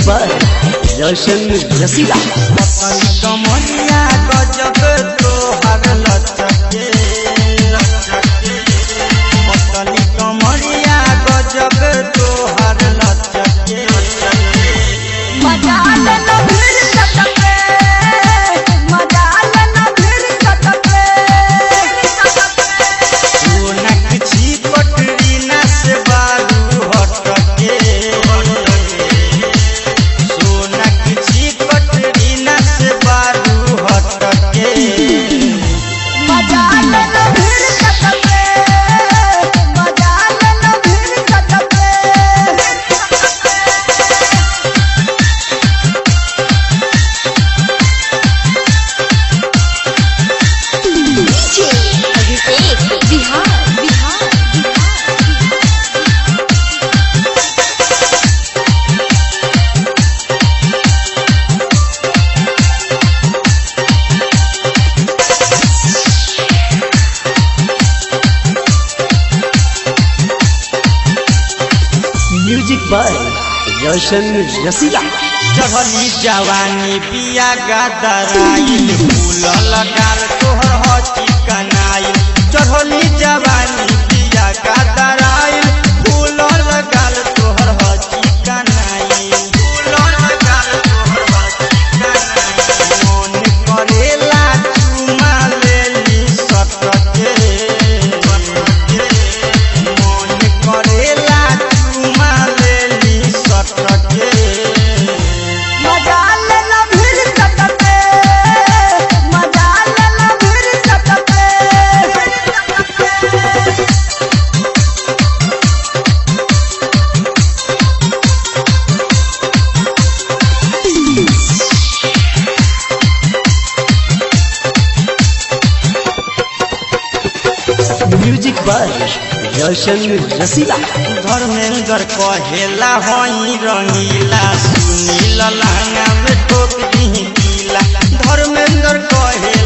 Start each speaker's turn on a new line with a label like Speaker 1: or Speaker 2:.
Speaker 1: by Roshan रसीला
Speaker 2: पतली कमरिया गजब तोहर लचके पतली कमरिया गजब तोहर लचके
Speaker 3: मजा लेना फिर सटके मजा लेना फिर सटके
Speaker 2: सोनक छिपट रीना से बारू हटके सोनक छिपट रीना से बारू हटके
Speaker 3: मजा लेना फिर सटके मजा लेना फिर सटके
Speaker 4: DJ Abhishek Bihar Bihar
Speaker 1: music by Roshan Rasila
Speaker 2: चढ़ली जवानी बिया गदराइल फूल लगाल तोहर ह चिकनाइल चढ़ली जवानी बिया गदराइल फूल लगाल तोहर ह चिकनाइल फूल लगाल तोहर ह चिकनाइल मन करेला चुमा लेली सटके मन करेला चुमा लेली सटके
Speaker 3: मजा लेना फिर सटके मजा लेना फिर सटके
Speaker 1: म्यूजिक बाय रोशन रसीला
Speaker 2: धर्मेंद्र कहेला हई रंगीला सुनील लहंगा में ठोक दी गीला धर्मेंद्र कहे